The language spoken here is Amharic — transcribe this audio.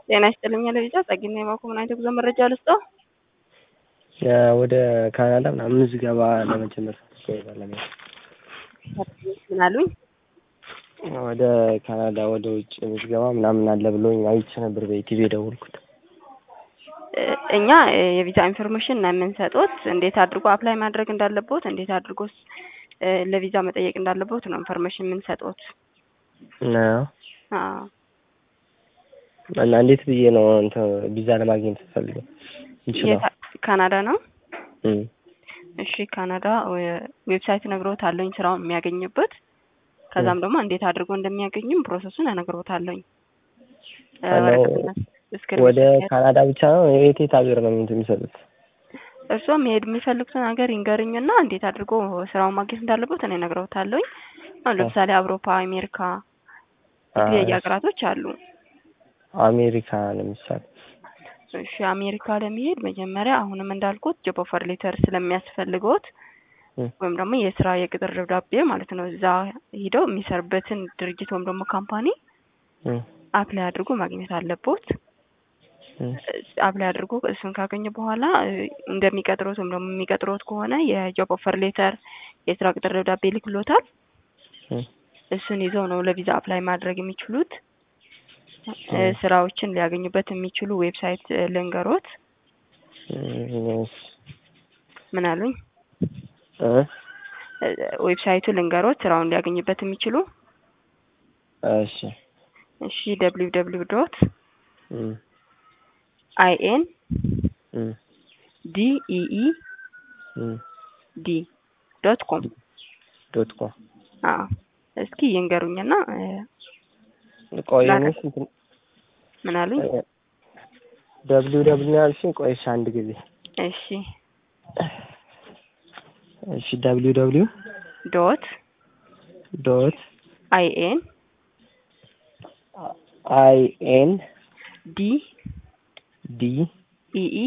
ጤና ይስጥልኝ ለልጃ ጸግና የማኮ ምን አይነት ጉዞ መረጃ ልስጦ? ወደ ካናዳ ምናምን ምዝገባ ለመጀመር ለመሄድ ምን አሉኝ? ወደ ካናዳ ወደ ውጭ ምዝገባ ምናምን አለ ብሎኝ አይቼ ነበር በኢቲቪ የደወልኩት። እኛ የቪዛ ኢንፎርሜሽን ነው የምንሰጡት። እንዴት አድርጎ አፕላይ ማድረግ እንዳለቦት፣ እንዴት አድርጎ ለቪዛ መጠየቅ እንዳለቦት ነው ኢንፎርሜሽን የምንሰጡት። ነው አዎ እና እንዴት ብዬ ነው እንትን ቪዛ ለማግኘት ፈልገው ይችላል? ካናዳ ነው። እም እሺ ካናዳ ዌብሳይት ነግሮታለሁኝ ስራውን የሚያገኝበት ከዛም ደግሞ እንዴት አድርጎ እንደሚያገኝም ፕሮሰሱን እነግሮታለሁኝ። ወደ ካናዳ ብቻ ነው? የት የት ሀገር ነው እንትን የሚሰጡት? እርስዎ መሄድ የሚፈልጉትን ሀገር ይንገርኝና እንዴት አድርጎ ስራውን ማግኘት እንዳለበት እኔ እነግሮታለሁኝ። አሁን ለምሳሌ አውሮፓ፣ አሜሪካ የተለያዩ ሀገራቶች አሉ። አሜሪካ ለምሳሌ እሺ አሜሪካ ለመሄድ መጀመሪያ አሁንም እንዳልኩት ጆብ ኦፈር ሌተር ስለሚያስፈልገውት ወይም ደግሞ የስራ የቅጥር ደብዳቤ ማለት ነው። እዛ ሂደው የሚሰሩበትን ድርጅት ወይም ደግሞ ካምፓኒ አፕላይ አድርጎ ማግኘት አለቦት። አፕላይ አድርጎ እሱን ካገኘ በኋላ እንደሚቀጥሮት ወይም ደግሞ የሚቀጥሮት ከሆነ የጆብ ኦፈር ሌተር የስራ ቅጥር ደብዳቤ ይልክሎታል። እሱን ይዘው ነው ለቪዛ አፕላይ ማድረግ የሚችሉት። ስራዎችን ሊያገኙበት የሚችሉ ዌብሳይት ልንገሮት። ምን አሉኝ? ዌብሳይቱ ልንገሮት ስራውን ሊያገኙበት የሚችሉ እሺ እሺ ደብሊው ደብሊው ዶት አይ ኤን ዲ ኢ ኢ ዲ ዶት ኮም ዶት ኮም አዎ እስኪ ይንገሩኝና ቆይ ምን አሉኝ? ደብሊው ደብሊው ያልሽኝ ቆይሽ አንድ ጊዜ እሺ እሺ ደብሊው ደብሊው ዶት ዶት አይ ኤን አይ ኤን ዲ ዲ ኢ ኢ